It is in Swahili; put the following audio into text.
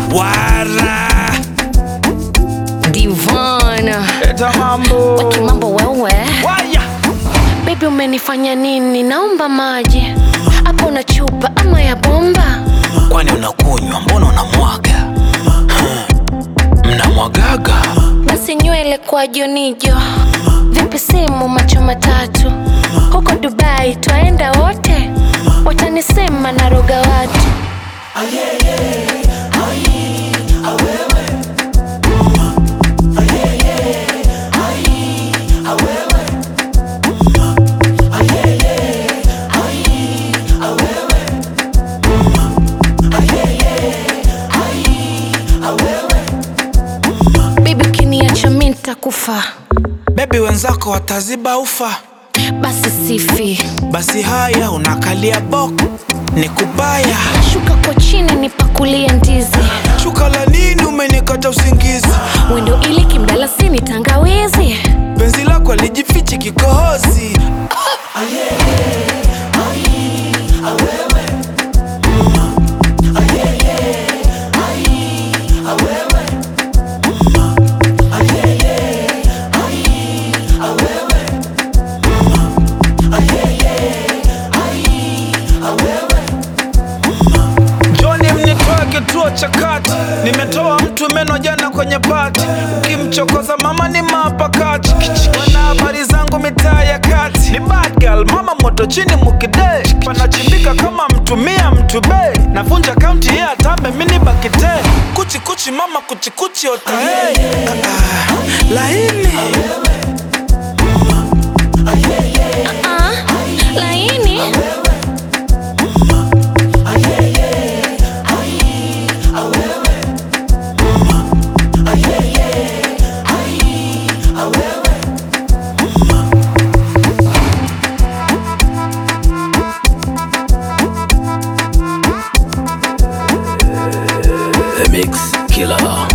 wara Divana eta mambo watu mambo wewe waya Baby umenifanya nini? Naomba maji hapo na chupa ama ya bomba. kwani unakunywa mbona unamwaga Hmm. mnamwagaga Basi nywele kwa jonijo, vipi simu macho matatu, huko Dubai twaenda wote, watanisema naroga watu. Baby ukiniacha mi nitakufa, bebi wenzako wataziba ufa basi sifi, basi haya unakalia boko ni kubaya shuka kwa chini nipakulie ndizi, shuka la nini umenikata usingizi wendo ili kimdalasini tangawizi penzi lako alijifichi kikohozi Joni mnitoe kituo cha kati, nimetoa mtu meno jana kwenye pati. Ukimchokoza mama ni mapakati, wana habari zangu mitaa ya kati. Ni bad girl, mama moto chini mukide, panachimbika kama mtumia mtu be. Navunja kaunti ye atambe mini bakite, kuchi kuchi mama kuchi kuchi otae. Ah, ah, laini Ah, laini The Mix Killer.